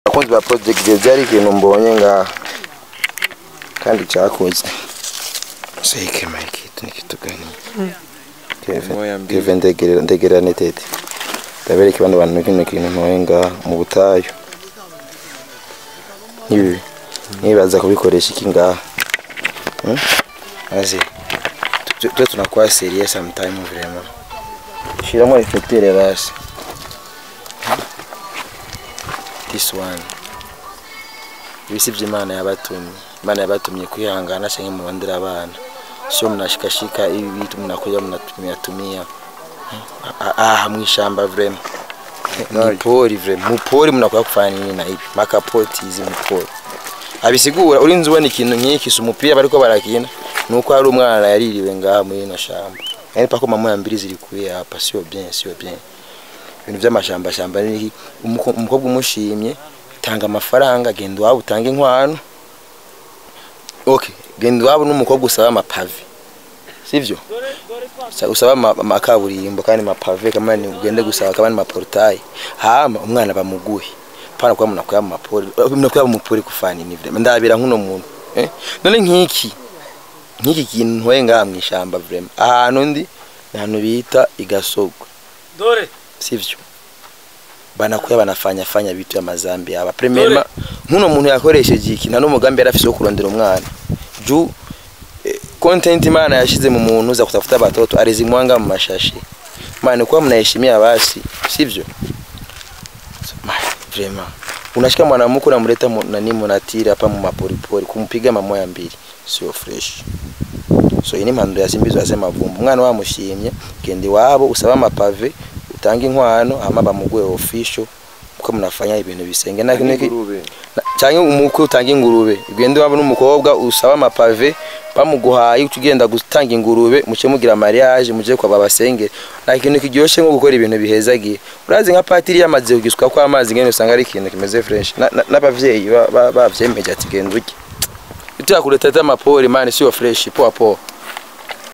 abakunzi ba project byari ikintu mbonye nga kandi cyakoze seke mike ni kitu gani Moya mbili. Kevin ndegera ndegera netete ndabereka bano bantu kino kintu ntoye nga mu butayu ibi nibaza kubikoresha iki ngaha Hmm? azi tu- tu tunakuwa serious sometime vraiment shiramo reflecteur basi this one ibisi by'imana yabatumye imana yabatumye kwihangana cyangwa mubandira abana sio mnashikashika hivi vitu mnakuja mnatumia tumia Ah, ah mwishamba vrema mupori vrema mupori mnakuja kufanya nini na hivi makapoti hizi mupori abisigura urinzi ubona ikintu nk'iki si umupira bariko barakina nuko hari umwana yaririwe ngaha muri ino shamba yani pako mamoya mbili ziri kure hapa sio bien sio bien ibintu by'amashamba shamba ni iki? Umuko- umukobwa umushimye tanga amafaranga genda iwabo utange inkwano okay genda iwabo n'umukobwa usaba amapave sivyo Sa- usaba ama- amakaburimbo kandi mapave kama ni ugende gusaba kama ni maportayi hama umwana bamuguhe pana kwa mnakuya mu mapori mnakuya mu mapori kufana ni vrema ndabira nkuno muntu eh none nkiki nkiki kintu ntoye ngaha mu ishamba vrema ahantu ndi ni ahantu bita igasogwe dore sivyo banakuya banafanya fanya vitu ya mazambi aba premièrement nkuno muntu yakoresheje iki nta n'umugambi yari afise wo kurondera umwana juu eh, content imana yashize mu muntu za kutafuta batoto alizimwanga mu mashashi maana kwa mnaheshimia basi sivyo Ma, vraiment unashika mwanamke unamleta mu- nani munatiri hapa mu maporipori kumpiga mamoya mbili sio fresh so iyi ni impanuro yasimbizwa yase mavumba umwana wamushimye genda iwabo usaba amapave utange inkwano hama bamuguhe official uko munafanya ibintu bisenge na kintu ki- Ingurube. na- cyangwa umukwe utanga ingurube ugende waba n'umukobwa usaba amapave bamuguhaye uca ugenda gutanga ingurube muce mugira mariage muje kwa babasengere nta kintu kiryoshye nko gukora ibintu bihezagiye urazi nka patiri yamaze kugiswa ko amazi ngene usanga ari ikintu kimeze fresh Na- na- n'abavyeyi ba- ba- bavyemeje ati genda urye ituya kureta amapori mani siyo fresh poa poa